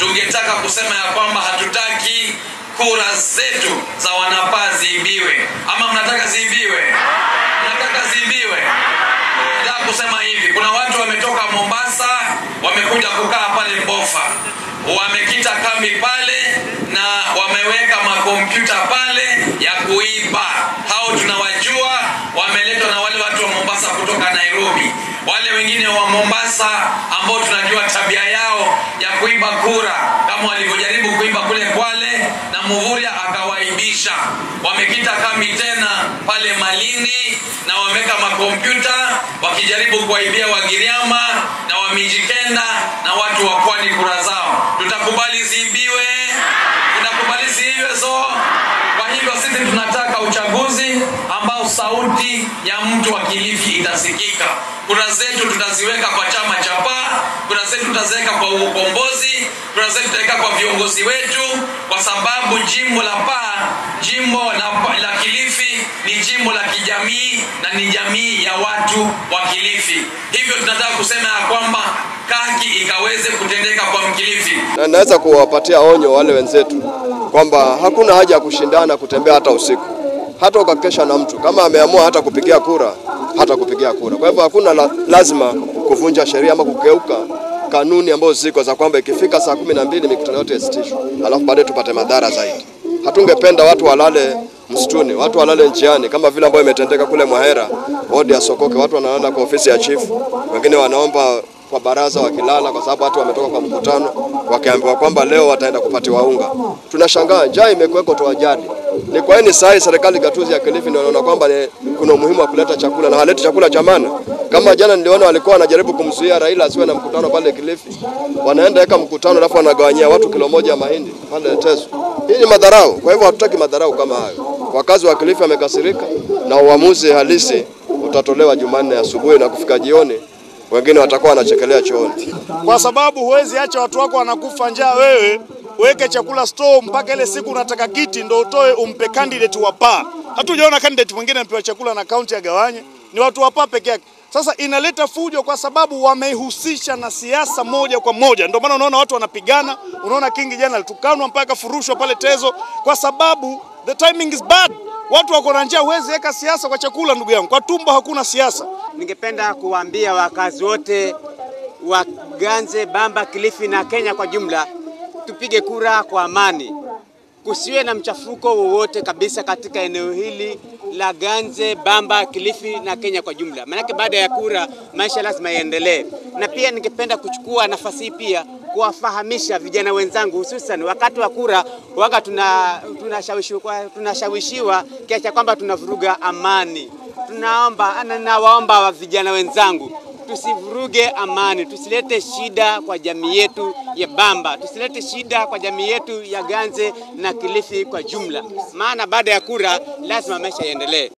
tungetaka kusema ya kwamba hatutaki kura zetu za wanapaa ziibiwe. Ama mnataka ziibiwe? Mnataka ziibiwe? Nataka kusema hivi, kuna watu wametoka Mombasa wamekuja kukaa pale Bofa, wamekita kambi pale na wameweka makompyuta pale ya kuiba. Hao tunawajua, wameletwa na wale watu wa Mombasa kutoka Nairobi. Wale wengine wa Mombasa ambao tunajua tabia yao ya kuiba kura, kama walivyojaribu kuiba kule Kwale na Muvuria akawaibisha. Wamekita kambi tena pale Malindi na wameweka makompyuta wakijaribu kuwaibia Wagiriama na Wamijikenda na watu wa pwani kura zao. Tutakubali ziibiwe? Tutakubali ziibiwe so? Kwa hivyo sisi tunataka uchaguzi ambao sauti ya mtu wa Kilifi itasikika. Kura zetu tutaziweka kwa chama cha PAA, kura zetu tutaziweka kwa ukombozi, kura zetu tutaweka kwa viongozi wetu, kwa sababu jimbo la PAA, jimbo la, la Kilifi ni jimbo la kijamii na ni jamii ya watu wa Kilifi. Hivyo tunataka kusema ya kwamba haki ikaweze kutendeka kwa Mkilifi. Na naweza kuwapatia onyo wale wenzetu kwamba hakuna haja ya kushindana kutembea hata usiku, hata ukakesha na mtu kama ameamua hata kupigia kura, hata kupigia kura. Kwa hivyo hakuna la, lazima kuvunja sheria ama kukeuka kanuni ambazo ziko za kwamba ikifika saa kumi na mbili mikutano yote isitishwe, alafu baadaye tupate madhara zaidi. Hatungependa watu walale msituni, watu walale njiani, kama vile ambayo imetendeka kule Mwahera, wodi ya Sokoke, watu wanalala kwa ofisi ya chifu, wengine wanaomba kwa baraza wakilala, kwa sababu watu wametoka kwa mkutano wakiambiwa kwamba leo wataenda kupatiwa unga. Tunashangaa njaa imekuweko toa jadi. Ni kwa nini saa hii serikali gatuzi ya Kilifi ndio inaona kwamba ni- kuna umuhimu wa kuleta chakula na haleti chakula cha maana? Kama jana niliona walikuwa wanajaribu kumzuia Raila asiwe na mkutano pale Kilifi, wanaenda weka mkutano alafu wanagawanyia watu kilo moja ya mahindi pale Teso. Hii ni madharau. Kwa hivyo hatutaki madharau kama hayo. Wakazi wa Kilifi wamekasirika na uamuzi halisi utatolewa Jumanne asubuhi na kufika jioni wengine watakuwa wanachekelea chooni. kwa sababu huwezi acha watu wako wanakufa njaa, wewe uweke chakula store mpaka ile siku unataka kiti ndo utoe umpe candidate wa PAA. Hatujaona candidate mwingine amepewa chakula na kaunti agawanye, ni watu wa PAA peke yake. Sasa inaleta fujo kwa sababu wameihusisha na siasa moja kwa moja. Ndio maana unaona watu wanapigana. Unaona Kingi jana alitukanwa mpaka furushwa pale Tezo kwa sababu the timing is bad. Watu wako na njaa, huwezi weka siasa kwa chakula, ndugu yangu. Kwa tumbo hakuna siasa. Ningependa kuwaambia wakazi wote wa Ganze, Bamba, Kilifi na Kenya kwa jumla, tupige kura kwa amani, kusiwe na mchafuko wowote kabisa katika eneo hili la Ganze, Bamba, Kilifi na Kenya kwa jumla, maanake baada ya kura maisha lazima yaendelee. Na pia ningependa kuchukua nafasi hii pia kuwafahamisha vijana wenzangu, hususan wakati wa kura waga tuna tunashawishiwa tunashawishiwa kiasi cha kwamba tunavuruga amani. Tunaomba na nawaomba wa vijana wenzangu tusivuruge amani, tusilete shida kwa jamii yetu ya Bamba, tusilete shida kwa jamii yetu ya Ganze na Kilifi kwa jumla, maana baada ya kura lazima maisha yaendelee.